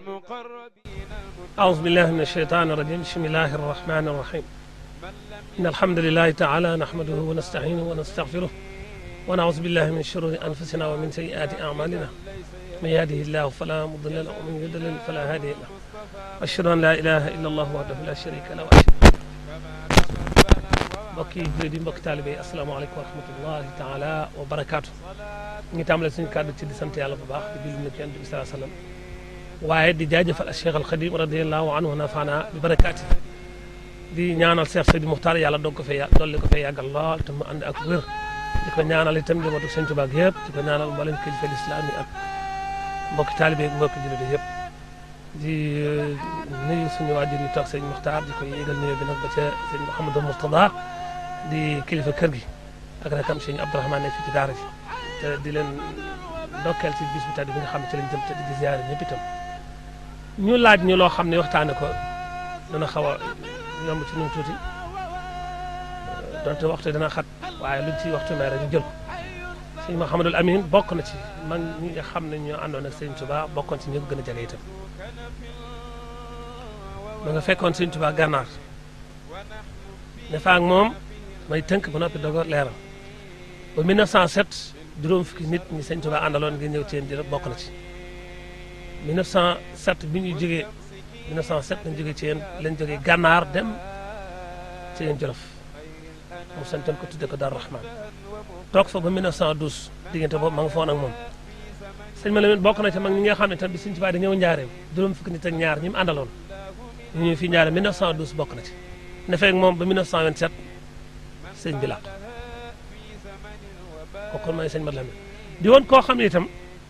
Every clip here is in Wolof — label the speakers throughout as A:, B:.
A: أعوذ بالله من الشيطان الرجيم بسم الله الرحمن الرحيم إن الحمد لله تعالى نحمده ونستعينه ونستغفره ونعوذ بالله من شرور أنفسنا ومن سيئات أعمالنا من يهده الله فلا مضل له ومن يضلل فلا هادي له أشهد أن لا إله إلا الله وحده لا شريك له وأشهد mbokki jullit yi mbokki taalibe yi asalaamaaleykum wa rahmatullahi taala wa barakaatu ñu ngi tàmbale suñu kàddu ci di sant yàlla bu baax di julli na ci yonent bi salaa sallam waaye di jaajëfal ak Cheikh al Xadim radiallahu anhu nafaana bi barakaati di ñaanal Cheikh Seydi Muxtaar yàlla doog ko fee yà dolli ko fee yàggal lool te mu ànd ak wér di ko ñaanal itam njabootu Sëñ Tuubaa gi yëpp di ko ñaanal mboolem kilifa lislaam yi ak mbokki taalibe yi mbokki jullit yi yëpp di nuyu suñu waajur yi toog sëñ Muxtaar di ko yéegal nuyu bi nag ba ca sëñ Mouhamadou Mourtada di kilifa kër gi ak rakam sëñ Abdourahmane nekk fii ci daara ji te di leen ndokkeel ci bis bi tedd bi nga xam ne ci lañ jëm te di ziyaare ñëpp itam ñu laaj ñu loo xam ne waxtaane ko dana xaw a yomb ci ñun tuuti donte waxtu dana xat waaye luñ ci waxtu may rek ñu jël ko sëñ Mouhamadul Amin bokk na ci man ñi nga xam ne ñoo àndoon ak sëñ Touba bokkoon ci ñi ko gën a jege itam ma nga fekkoon sëñ Touba gànnaar ne fa ak moom may tënk ba noppi dogo leeral ba 1907 juróom fukki nit ñi sëñ Touba àndaloon ngir ñëw ci yéen di bokk na ci 1907 bi ñu jógee 1907 lañ jógee ci yéen lañ jógee gànnaar dem ci yéen Jolof mu santoon ko tudde ko Daaru Rahman toog fa ba 1912 diggante boobu ma nga foon ak moom sëñ ma Lamin bokk na ci mag ñi nga xam ne tam bi sëñ Touba di ñëw njaareem juróom fukki nit ak ñaar ñi mu àndaloon ñu ñëw fii njaareem 1912 bokk na ci ne feeg moom ba 1927 sëñ bi làqu kooku mooy sëñ Mat Lamin di woon koo xam ne itam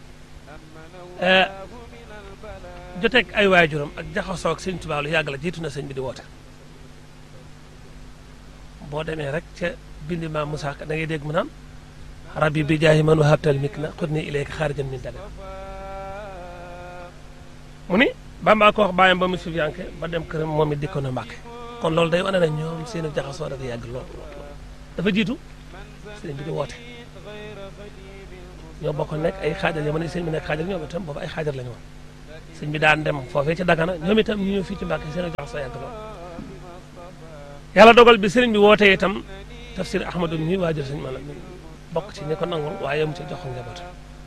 A: joteeg ay waajuram ak jaxasoo ak sëñ Tuubaa lu yàgg la jiitu na sëñ bi di woote boo demee rek ca bindi maam Moussa Ka da ngay dégg mu naan rabbi bi jaahi man wahabtal mik na xut ni ilayka xaarijan min dale mu ni Bamba ko wax bàyyam ba mu sufiyanke ba dem këram moom it dikkoon na Mbàkke kon loolu day wane na ñoom seen jaxasoo dafa yàgg lool dafa jiitu sëñ bi di woote ñoo bokk nekk ay xaajar yo mën sëñ bi nekk xaajar ñoom itam boobu ay xaajar la ñu woon sëñ bi daan dem foofee ci Dagana ñoom itam ñu ñëw fii ci Mbàkke seen jaxasoo yàgg lool yàlla dogal bi sëriñ bi wootee itam tafsir Ahmadu mi waajur sëñ Malam bokk ci ñi ko nangul waaye mu ci jox ko njabootam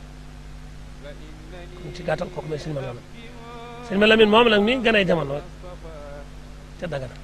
A: kon ci gàttal kooku mooy sëñ Malam sëñ Malam moom nag mi gën ay jamono ca Dagana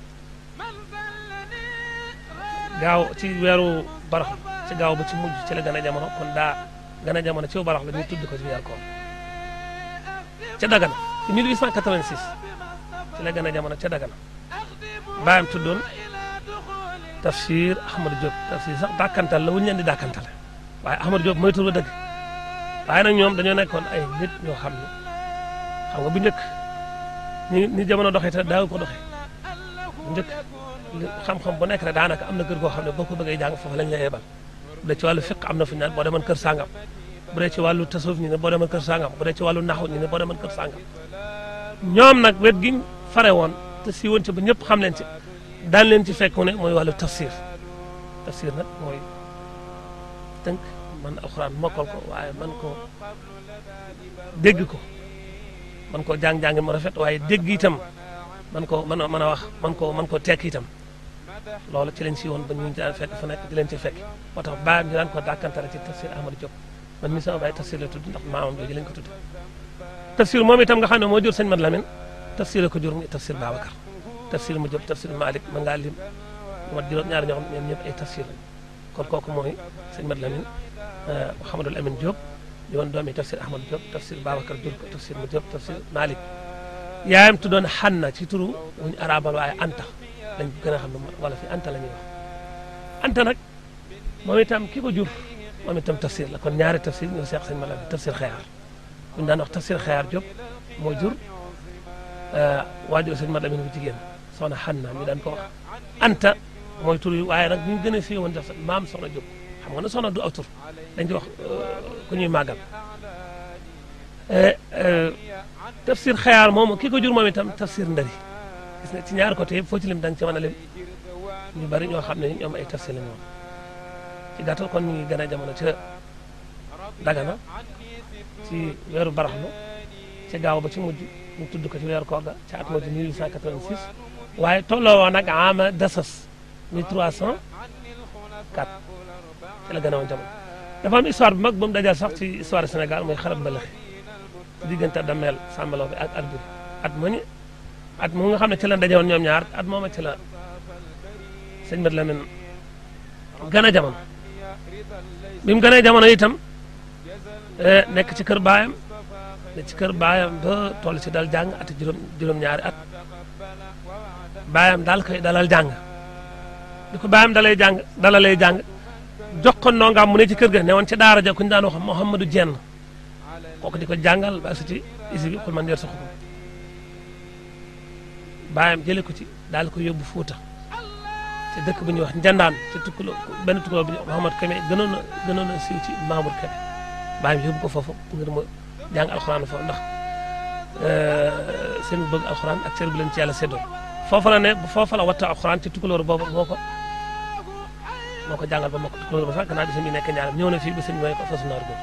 A: gaaw ci weeru barax ci gaaw ba ci mujj ci la gën a jamono kon daa gën a jamono ci barax la ñu tudd ko ci weer koor ca Dagana ci 1886 ci la gën a jamono ca Dagana baayam tuddoon tafsir Ahmadou Diop tafsir sax dàkkantal la wuñu leen di dàkkantale waaye Ahmadou Diop mooy tur ba dëgg waaye nag ñoom dañoo nekkoon ay nit ñoo xam ne xam nga bu njëkk ni ni jamono doxee te daaw ko doxee bu njëkk xam-xam bu nekk rek daanaka am na kër goo xam ne boo ko bëggee jàng foofu lañ lay yebal bu dee ci wàllu fiq am na fu ñu naan boo demoon kër sàngam bu dee ci wàllu tasawuf ñu ne boo demoon kër sàngam bu dee ci wàllu naxu ñu ne boo demoon kër sàngam ñoom nag wet giñ fare woon te si woon ci ba ñëpp xam leen ci daan leen ci fekk ne mooy wàllu tafsir tafsir nag mooy tënk man alxuraan mokkal ko waaye man ko dégg ko man ko jàng-jàng mu rafet waaye dégg itam man ko mën a mën a wax man ko man ko tekk itam loolu ci lañ si woon ba ñu daan fekk fu nekk di leen ci fekk moo tax baayam ñu daan ko dàkkantale ci tafsir Ahmadou Diop man mi sama baay tafsir la tudd ndax maamam jooju lañ ko tudd tafsir moom itam nga xam ne moo jur sëñ Mat Lamin tafsir ko jur muy tafsir Babacar tafsir mu Diop tafsir Malick mën ngaa lim lu mat juróom ñaar ñoo xam ne ñoom ñëpp ay tafsir lañ kon kooku mooy sëñ Mat Lamin Mouhamadul Amin Diop di woon doomi tafsir Ahmadou Diop tafsir Babacar jur ko tafsir mu Diop tafsir Malick yaayam tuddoon Xanna ci turu wuñu arabal waaye Anta lañ gën a xam ne wala fi Anta la ñuy wax Anta nag moom itam ki ko jur moom itam tafsir la kon ñaari tafsir ñoo seex sëñ Mat Lamin tafsir xayaar buñu daan wax tafsir xayaar Diop moo jur waajur sëñ Mat Lamin bu jigéen soxna Xanna mi daan ko wax Anta mooy tur yi waaye nag ñu gën a fi woon def maam soxna Diop xam nga ne soxna du aw tur dañ ci wax ku ñuy màggal tafsir xayaar moom ki ko jur moom itam tafsir ndari gis nga ci ñaar côté yëpp foo ci lim da nga ci mën a lim ñu bari ñoo xam ne ñoom ay tafsir lañu woon ci gàttal kon ñu ngi gën a jamono ca Dagana ci weeru baraxlu ci gaaw ba ci mujj ñu tudd ko ci weeru koor ga ca at moo ci 1886 waaye tolloo woon nag ama dasas 1304 ci la gën a woon jamono dafa am histoire bu mag ba mu dajal sax ci histoire Sénégal mooy xarab mbalaxi ci diggante Damel Sambalaw bi ak Alburi at mu ñu at mu nga xam ne ci la daje woon ñoom ñaar at mooma ci la sëñ Mat Lamin gën a jamono bi mu gënee jamono itam nekk ci kër baayam ne ci kër baayam ba toll ci dal jàng ati juróom juróom-ñaari at baayam daal koy dalal jàng di ko baayam dalay jàng dalalay jàng jox ko ndongaam mu ne ci kër ga ne woon ci daara ja ku ñu daan wax Mouhamadou Dieng kooku di ko jàngal ba si ci isi bi xul man yor sa xukum baayam jëlee ko ci daal ko yóbbu Fuuta ci dëkk bu ñuy wax Njandaan ci tukkuloo benn tukkuloo bu ñuy wax Mouhamad Kébé gënoon a gënoon a siiw ci Mamour Kébé baayam yóbbu ko foofu ngir mu jàng alxuraan foofu ndax seen bëgg alxuraan ak seen bu leen ci yàlla séddoo foofa la ne foofa la watta alxuraan ci tukkulóor boobu moo ko moo ko jàngal ba moo ko tukkulóor ba sax gannaaw bi sëñ bi nekk ñaaram ñëw na fii ba sëñ bi mooy ko fasu naar góor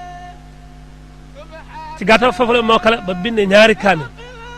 A: ci gàttal foofu la mokkale ba bind ñaari kaamil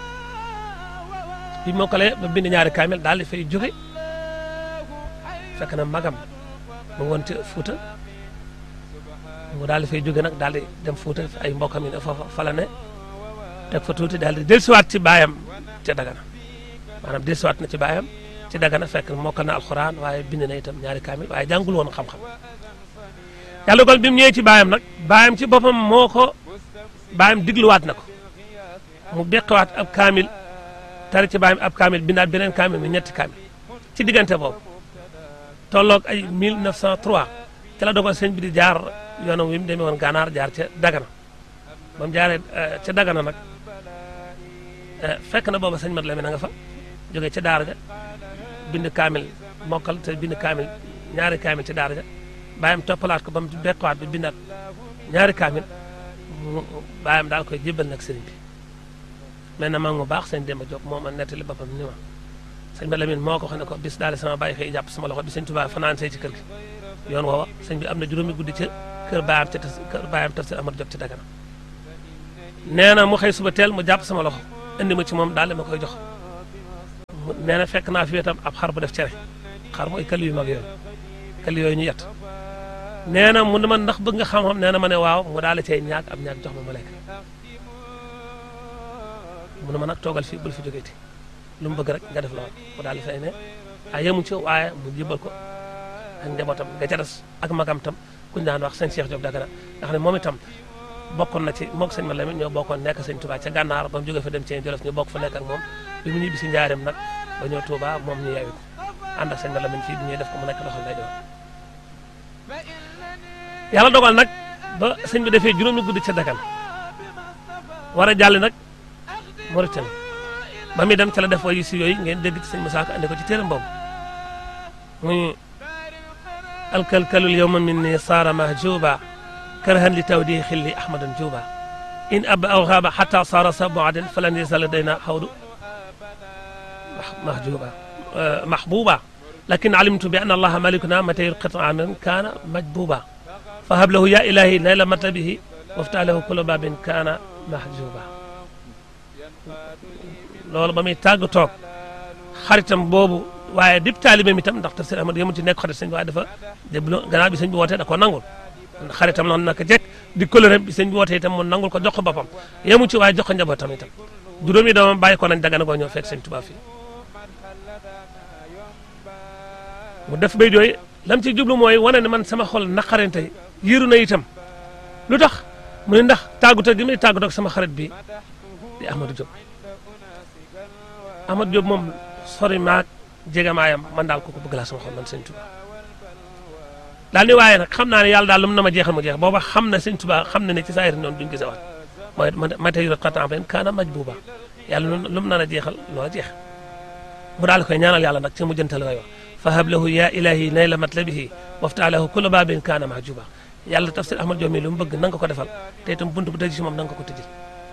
A: bi mokkale ba bind ñaari kaamil daal di fay jóge fekk na magam mu woon ci Fuuta mu daal di fay jóge nag daal di dem Fuuta ay mbokkam yi ne foofa fa la ne teg fa tuuti daal di dellusiwaat ci baayam ca Dagana maanaam dellusiwaat na ci baayam ci Dagana fekk mokkal na alxuraan waaye bind na itam ñaari kaamil waaye jàngul woon xam-xam yàlla dogal bi mu ñëwee ci baayam nag baayam ci boppam moo ko baayam digluwaat na ko mu beqiwaat ab kaamil tari ci baayam ab kaamil bindaat beneen kaamil mi ñetti kaamil ci diggante boobu tolloog ay 1903 ci la dogal sëñ bi di jaar yoonam wi mu demee woon gànnaar jaar ca Dagana ba mu jaaree ca Dagana nag fekk na booba sëñ Mat Lamin na nga fa jógee ca daara ja bind kaamil mokkal te bind kaamil ñaari kaamil ci daara ja bàyyam toppalaat ko ba mu bekkuwaat bi bindaat ñaari kaamil bàyyam daal koy jébbal nag sëriñ bi mel na mag mu baax sëñ Demba Diop moo ma nettali boppam ni ma sëñ Mat Lamin moo ko xam ne ko bis daal sama bàyyi xëy jàpp sama loxo bi sëñ Tuubaa fanaan see ci kër gi yoon woowa sëñ bi am na juróomi guddi ca kër baayam ca kër baayam tafsir Amar Diop ci Dagana nee na mu xëy suba teel mu jàpp sama loxo indi ma ci moom daal ma koy jox nee na fekk naa fi wetam ab xar bu def cere xar mooy këll yu mag yooyu këll yooyu ñu yett nee na mu ne ma ndax bëgg nga xam-xam nee na ma ne waaw mu daal di cay ñaag am ñaag jox ma ma lekk mu ne ma nag toogal fii bul fi jógeeti lu mu bëgg rek nga def lool mu daal di fay ne a yemu ci waaye mu jébal ko ak njabootam nga ca des ak magam tam kuñ daan wax sëñ Cheikh Diop Dagana nga xam ne moom itam bokkoon na ci moog sëñ Mat Lamin ñoo bokkoon nekk sëñ Touba ca gànnaar ba mu jógee fa dem ci Jolof ñu bokk fa nekk ak moom bi mu ñibbi si njaareem nag ba ñëw Touba moom ñu yeewi ko ànd ak sëñ Mat Lamin fii bi ñuy def ko mu nekk loxol lay doon yàlla dogal nag ba sëñ bi defee juróomi guddi ca Dagana war a jàll nag Mauritanie ba muy dem ca la def wayu si yooyu ngeen dégg ci sëñ Musaa Ka andi ko ci téeram boobu muy alkalkalul yowma min ni saara mahjuba karahan li tawdi xilli ahmadan juba in ab aw xaaba xata saara sa boaden falan yasal dayna xawdu mahjuba mahbuba lakin alimtu bi anna allaha malikuna mata yulqit amin kaana majbuba fa hab lahu ya ilahi nayla matabihi wafta lahu kula babin kaana mahjuba loolu ba muy tàgg toog xaritam boobu waaye dib taalibe mi tam ndax tafsir ahmad yemul ci nekk xarit sëñ bi waaye dafa déglu gannaaw bi sëñ bi wootee da koo nangul xaritam noonu naka jekk di kóllëre bi sëñ bi wootee itam mu nangul ko jox ko boppam yemu ci waaye jox ko njabootam itam juróomi doomam bàyyi ko nañ Dagana koo ñëw fekk sëñ Tuubaa fii mu def bay jooy lam ci jublu mooy wane ne man sama xol naqarante yiiru na itam lu tax mu ne ndax tàggutoo gi muy tàggutoo ak sama xarit bi di Ahmadou Diop Ahmadou Diop moom sori maag jegamaayam man daal kooku bëgg laa sama xol man sëñ Tuubaa daal ni waaye nag xam naa ne yàlla daal lu mu na ma jeexal mu jeex booba xam na sëñ Tuubaa xam na ne ci saayir noonu duñ gisewaat mooy ma tey yor xataan fen kaana maj buuba yàlla lu mu naan a jeexal loo jeex mu daal koy ñaanal yàlla nag ci mu jëntal way wax fa hab lahu ya ilahi nayla matlabihi wafta lahu kulla babin kaana mahjuba yàlla tafsir Ahmad Diop mi lu mu bëgg na nga ko defal te itam bunt bu tëj ci moom na nga ko tëjil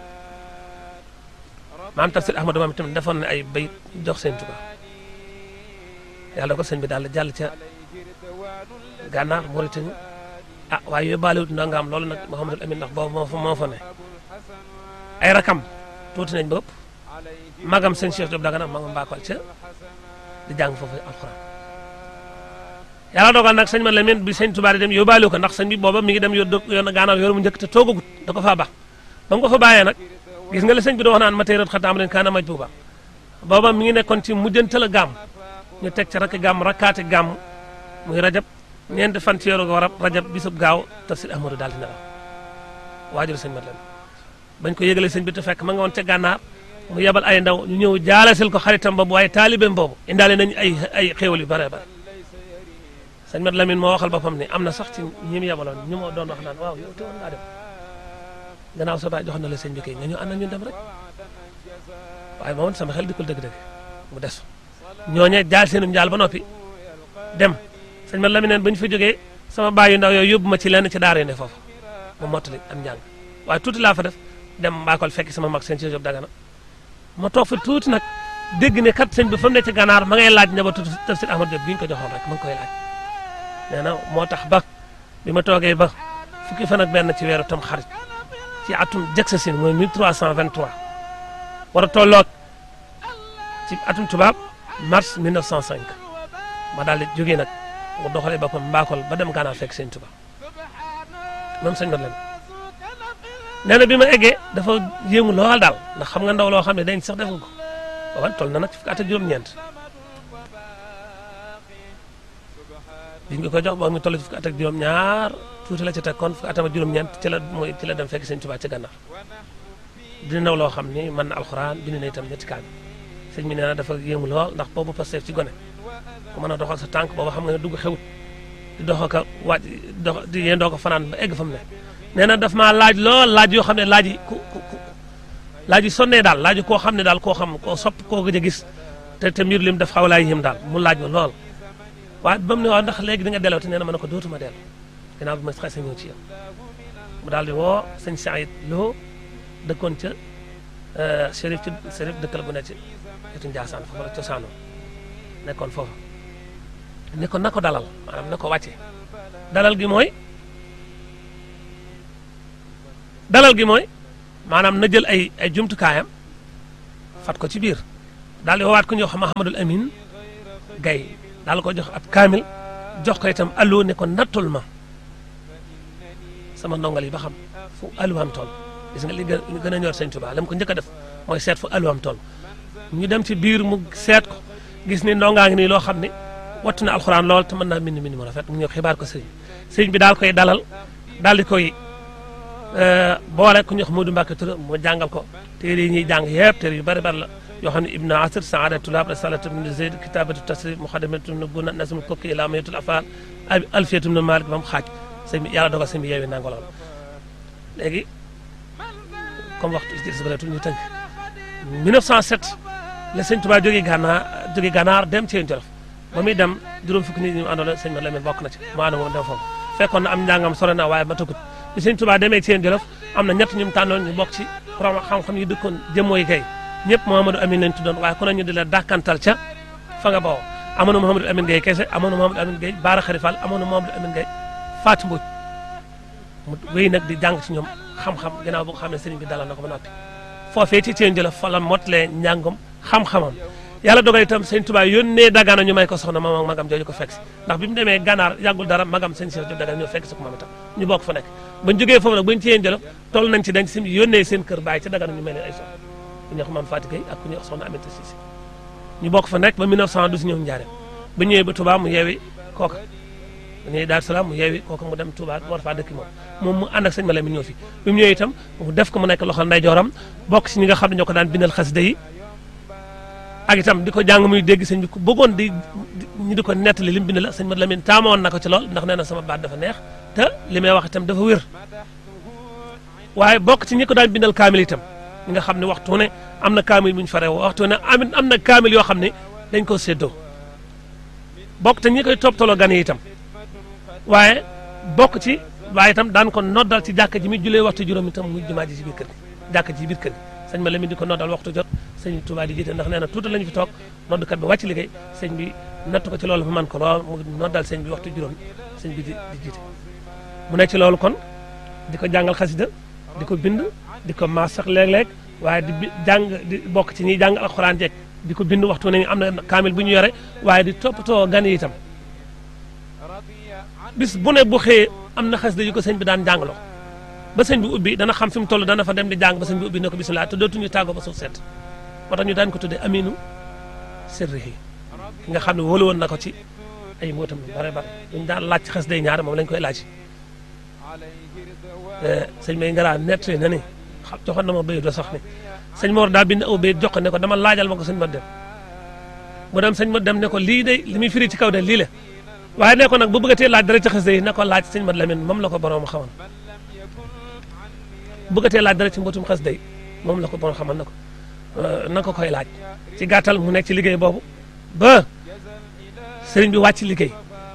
A: maam tafsir Ahmad moom itam defoon na ay bayit jox sëñ Tuubaa yàlla ko sëñ bi daal jàll ca gànnaar Mauritanie ah waaye yóbbaale wut ndongaam loolu nag Mouhamadul Amin ndax boobu moo fa moo fa ne ay rakam tuuti nañ ba ëpp magam sëñ Cheikh Diop Dagana ma nga mbaakol ca di jàng foofu alxuraan yàlla dogal nag sëñ man la men bi sëñ Tuubaa di dem yóbbaale ko ndax sëñ bi booba mi ngi dem yoon yoon gànnaaw yoon mu njëkk te toogagut da ko faa baax ba mu ko fa bàyyee nag gis nga la sëñ bi di wax naan ma tey rat xataam leen kaana maj buuba booba mi ngi nekkoon ci mujjantal a gàmm ñu teg ci rakk gàmm rakkaati gàmm muy rajab ñeenti fan ci yoru warab rajab bisub gaaw tafsir ahmadou daal di nelaw waajur sëñ mat leen bañ ko yëgalee sëñ bi te fekk ma nga woon ca gànnaar mu yebal ay ndaw ñu ñëw jaalasil ko xaritam boobu waaye taalibeem boobu indaale nañ ay ay xéewal yu bare bare sëñ mat Lamine moo waxal boppam ne am na sax ci ñi mu yebaloon ñu ma doon wax naan waaw yow te woon ngaa dem gannaaw sa baay joxoon na la sëñ bi kay nga ñu ànd ak ñun dem rek waaye moom sama xel dikkul dëgg-dëgg mu des ñooñee jaal seenum njaal ba noppi dem sëñ mat Lamine neen ba ñu fa jógee sama baay yu ndaw yooyu yóbbu ma ci lenn ci daara yu ne foofu mu mottali am njàng waaye tuuti laa fa def dem mbaakol fekk sama mag sëñ Cheikh Diop Dagana ma toog fa tuuti nag dégg ne kat sëñ bi fa mu ne ci gànnaar ma ngay laaj njabootu tafsir Ahmad Diop bi ñu ko joxoon rek ma ngi koy laaj nee na moo tax ba bi ma toogee ba fukki fan ak benn ci weeru tam xarit ci atum jëkk sa sin mooy 1323 war a tolloog ci atum tubaab mars 1905 ma daal di jógee nag mu doxalee boppam mbaakol ba dem gànnaar fekk sëñ Tuubaa moom sëñ mat leen nee na bi ma eggee dafa yéemu lool daal ndax xam nga ndaw loo xam ne dañ sax def nga ko waaw toll na nag ci fukki at ak juróom-ñeent biñ nga ko jox ba mu toll ci fukki at ak juróom-ñaar tuuti la ci teg kon fukki atam ak juróom-ñeent ci la mooy ci la dem fekk sëñ Tuubaa ci gànnaar dina ndaw loo xam ni mën na alxuraan bind na itam ñetti kaan sëñ bi nee na dafa yéemu lool ndax boobu Pastef ci gone ku mën a doxal sa tànk boobu xam nga ne dugg xewut di dox ko waaj dox di yendoo ko fanaan ba egg fa mu ne nee na daf maa laaj lool laaj yoo xam ne laaj yi ku ku ku laaj yi sonnee daal laaj koo xam ne daal koo xam koo sopp koo gëj a gis te te mbir lim daf xaw laa yéem daal mu laaj ma lool waaye ba mu ne waaw ndax léegi di nga delloo te nee na ma ne ko dootuma dellu ginnaaw bi ma xasee ñëw ci yow mu daal di woo sëñ Saïd Lo dëkkoon ca Chérif ci Chérif dëkkal bu ne ci wetu Ndiassane foofu la cosaanoo nekkoon foofu ne ko na ko dalal maanaam na ko wàcce dalal gi mooy dalal gi mooy maanaam na jël ay ay jumtukaayam fat ko ci biir daal di woowaat ku ñuy wax Mahamadul Amin Gaye daal ko jox ab kaamil jox ko itam allo ne ko nattul ma sama ndongal yi ba xam fu alluwaam toll gis nga li gën li gën a ñor sëñ Tuubaa la mu ko njëkk a def mooy seet fu alluwaam toll ñu dem ci biir mu seet ko gis ni ndongaa ngi nii loo xam ne wattu na alxuraan lool te mën naa mbind mbind mu rafet mu ñëw xibaar ko sëñ sëñ bi daal koy dalal daal di koy boole ku ñuy wax Modou Mbacke Touré mu jàngal ko téere yi ñuy jàng yëpp téere yu bari bari la yoo xam ne Ibn Asir Saada Tulaab Risalatu min Zayd Kitabatu Tasrif Muxadamatu min Guna Nasmul Kokki Laamayatul Afaal Alfiyatu min Malik ba mu xaaj sëñ bi yàlla dogal sëñ bi yeewi nangu lool léegi comme waxtu ci des bëreetul ñu tënk 1907 la sëñ Tuubaa jógee gànnaar jógee gànnaar dem ci Jolof ba muy dem juróom fukki nit ñi mu àndoon sëñ ma Lamin bokk na ci mu ànd moom dem foofu fekkoon na am njàngam sore na waaye ma tëggut bi sëñ Tuubaa demee ci Jolof am na ñett ñu mu tànnoon ñu bokk ci borom xam-xam yi dëkkoon jëmmooy gay ñëpp Mouhamadou Amine lañ tuddoon waaye ku ne ñu di la dàkkantal ca fa nga bawoo amoon na Mouhamadou Amine Gueye kese amoon na Mouhamadou Amine Gueye Baara Xarifal amoon na Mouhamadou Amine Gueye Fatou Mbodj mu wéy nag di jàng ci ñoom xam-xam ginnaaw boo ko xam ne sëriñ bi dalal na ko ba noppi foofee ci Thiène Jolof fa la mottalee njàngam xam-xamam yàlla dogal itam sëñ Tuubaa yónnee Dagana ñu may ko soxna moom ak magam jooju ko fekk si ndax bi mu demee gànnaar yàggul dara magam sëñ Cheikh Diop Dagana ñoo fekk si ko moom itam ñu bokk fa nekk bañ jógee foofu nag bañ Thiène Jolof toll nañ ci dañ si yónnee seen kër bàyyi ci Dagana ñu may leen ay soxna ku ñuy wax Mame Fatou Gueye ak ku ñuy wax soxna Aminata Cissé ñu bokk fa nekk ba 1912 ñëw njaareem ba ñëwee ba Touba mu yeewi kooka ba ñëwee Daaru Salaam mu yeewi kooka mu dem Touba war faa dëkk moom moom mu ànd ak sëñ Malamine ñëw fi bi mu ñëwee itam mu def ko mu nekk loxol ndeyjooram bokk si ñi nga xam ne ñoo ko daan bindal xasida yi ak itam di ko jàng muy dégg sëñ bi ku bëggoon di ñu di ko nettali li mu bind la sëñ Malamine taamoon na ko ci lool ndax nee na sama baat dafa neex te li may wax itam dafa wér waaye bokk ci ñi ko daan bindal kaamil itam ñi nga xam ne waxtu ne am na kaamil bu ñu faree waxtu ne am am na kaamil yoo xam ne dañ ko séddoo bokk te ñi koy toppatoo gan yi itam waaye bokk ci waaye itam daan ko noddal ci jàkka ji mi julee waxtu juróom itam muy jumaa ji ci biir kër gi jàkka ji ci biir kër gi sëñ ma Lamin di ko noddal waxtu jot sëñ Tuubaa di jiite ndax nee na tuuti lañu fi toog noddkat bi wàcc liggéey sëñ bi natt ko ci loolu fa man ko lool mu noddal sëñ bi waxtu juróom sëñ bi di di jiite mu nekk ci loolu kon di ko jàngal xasida di ko bind di ko maas sax léeg-léeg waaye di bi jàng di bokk ci ñiy jàng alxuraan jekk di ko bind waxtu nañu am na kaamil bu ñu yore waaye di toppatoo gan yi itam bis bu ne bu xëyee am na xasida yu ko sëñ bi daan jàngaloo ba sëñ bi ubbi dana xam fi mu toll dana fa dem di jàng ba sëñ bi ubbi ne ko bisimilah te dootuñu tàggoo ba suuf set moo tax ñu daan ko tuddee aminu sirrihi ki nga xam ne wóolu woon na ko ci ay mbootam yu bare bare duñ daan laaj ci xasida yi ñaar moom lañ koy laaj sëñ may ngaraa nettali na ni xam joxoon na ma béy do sax ni sëñ Mor daa bind aw béy jox ko ne ko dama laajal ma ko sëñ ma dem mu dem sëñ ma dem ne ko lii de li muy firi ci kaw de lii la waaye ne ko nag bu bëggatee laaj dara ci xasida yi na ko laaj sëñ ma Lamin moom la ko borom xamal bëggatee laaj dara ci mbootum xasida yi moom la ko borom xamal na ko na ko koy laaj ci gàttal mu nekk ci liggéey boobu ba sëriñ bi wàcc liggéey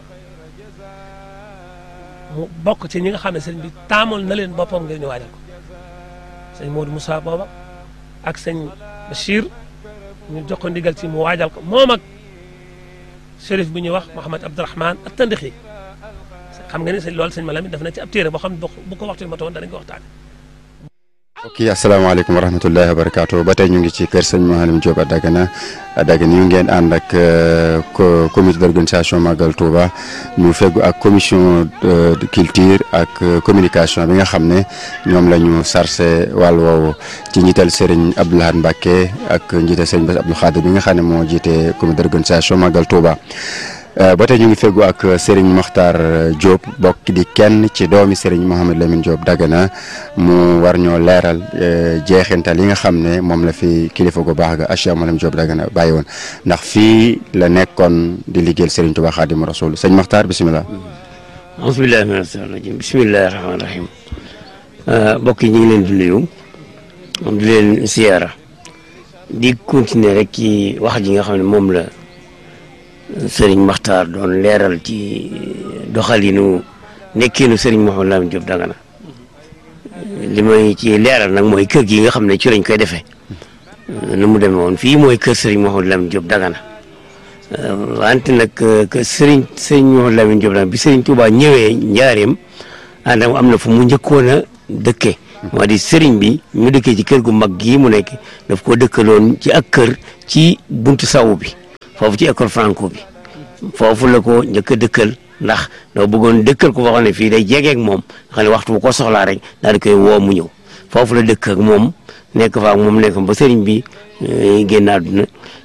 A: mu bokk ci ñi nga xam ne sëriñ bi taamoon na leen boppam ngir ñu waajal ko sëñ Modou Moussa booba ak sëñ Bachir ñu jox ko ndigal ci mu waajal ko moom ak shérif bu ñuy wax Mouhamed Abdourahman ak Tandixi xam nga ni sëñ loolu sëñ Malamine def na ci ab téere boo xam ne bu ko waxtu ma toon danañ ko waxtaane
B: ok asalaamaaleykum wa rahmatullahi wa barakaatu ba tey ñu ngi ci kër sëñ Mouhalim Diop à Dagana à Dagana ñu ngeen ànd ak comité d' organisation Magal Touba ñu feggu ak commission de culture ak communication bi nga xam ne ñoom la ñu sarse wàll woowu ci njiital Serigne Abdou Lahad Mbacké ak njiital Serigne Bass Abdou Khadir bi nga xam ne moo jiite comité d' organisation Magal Touba. ba tey ñu ngi feggu ak Serigne Makhtar Diop bokk di kenn ci doomi Serigne Mouhamed Lamine Diop Dagana mu war ñoo leeral jeexintal yi nga xam ne moom la fi kilifa gu baax ga Cheikh Mouhamed Diop Dagana bàyyi woon ndax fii la nekkoon di liggéeyal Serigne Touba Khadim Rasoul sëñ Makhtar bisimilah.
C: bisimilah mina shaytaani rajiim bisimilah rahmaani rahiim mbokk yi ñu ngi leen di nuyu di leen siyaara di continuer rek ci wax ji nga xam ne moom la. sëriñ Maxtaar doon leeral ci doxalinu nekkiinu sëriñ Mouhamed Lamine Diop Dagana li may ci leeral nag mooy kër gi nga xam ne ci lañ koy defee nu mu demee woon fii mooy kër sëriñ Mouhamed Lamine Diop Dagana wante nag que sëriñ sëriñ Mouhamed Lamine Diop Dagana bi sëriñ Touba ñëwee njaareem ànd am na fu mu njëkkoon a dëkkee moo di sëriñ bi ñu dëkkee ci kër gu mag gii mu nekk daf koo dëkkaloon ci ak kër ci buntu sawu bi foofu ci école franco bi foofu la ko njëkk a dëkkal ndax doo bëggoon dëkkal ko waxoon ne fii day jegeek moom xam ne waxtu bu ko soxlaa rek daal di koy woo mu ñëw foofu la dëkk ak moom nekk fa ak moom nekk ba sëriñ bi génn àdduna